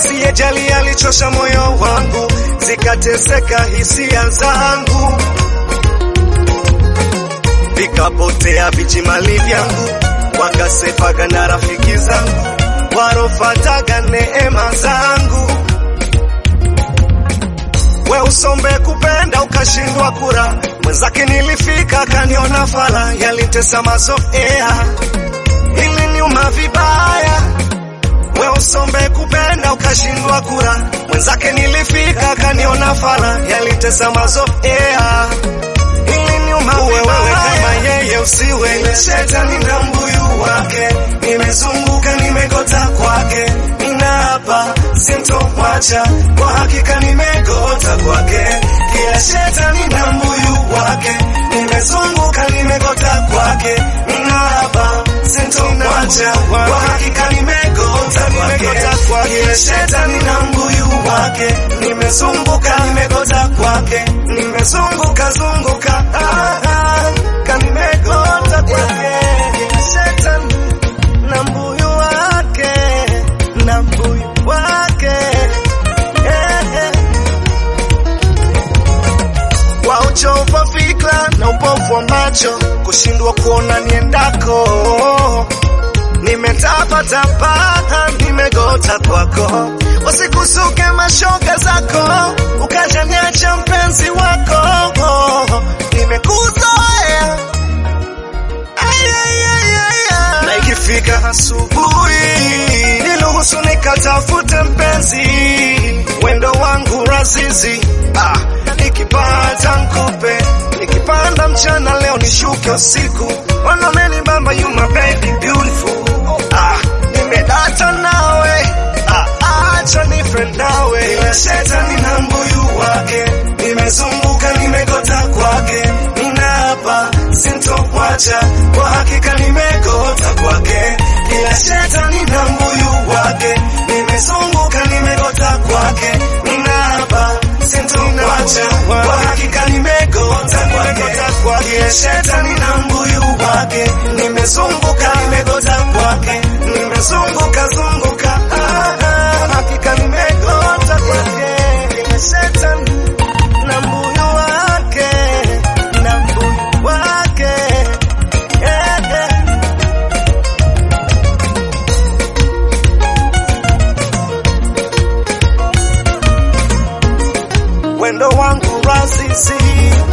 asiyejali alichosha moyo wangu, zikateseka hisia zangu, vikapotea vijimali vyangu, wakasepaga na rafiki zangu, warofataga neema zangu. We usombe kupenda ukashindwa kura, mwenzake nilifika kaniona fala, yalitesa mazoea iliniuma vibaya. We usombe kupenda ukashindwa kura, mwenzake nilifika kaniona fala, yalitesa mazoea iliniuma wewe kama yeye usiwe ile shetani na mbuyu wake, nimezunguka nimegota kwake, ninaapa sintomwacha, kwa hakika nimegota kwake, kila shetani na mbuyu wake, nimezunguka nimegota kwake, ninaapa sintomwacha, kwa hakika nimegota kwake, kila shetani na mbuyu wake, nimezunguka nimegota kwake, nimezunguka zunguka ah, ah, kanimegota kwake, kila shetani na mbuyu wake, na mbuyu wake eh, eh. Kwa uchovu wa fikra na upofu wa macho, kushindwa kuona niendako, nimetapatapa, nimegota kwako, usikusuke mashoga zako, ukajaniacha mpenzi wako, nimekuzoea Ay, ay, ay, ay, ay. na ikifika asubuhi niruhusu nikatafute mpenzi wendo wangu razizi ah, nikipata nkupe nikipanda mchana leo nishuke usiku wanameni bamba you my baby beautiful ah, nimedata nawe ah, acha nife nawe ila shetani na mbuyu wake nimezunguka nimegota kwake ninaapa sintomwacha kwa hakika nimegota kwake ila shetani na mbuyu wake nimezunguka nimegota kwake ninaapa sintomwacha kwa hakika nimegota kwake ila shetani na mbuyu wake nimezunguka nimegota kwake nimezunguka zunguka ah, ah, hakika nimegota kwake ila shetani na mbuyu wake na mbuyu wake eh, eh. wendo wangu rasisi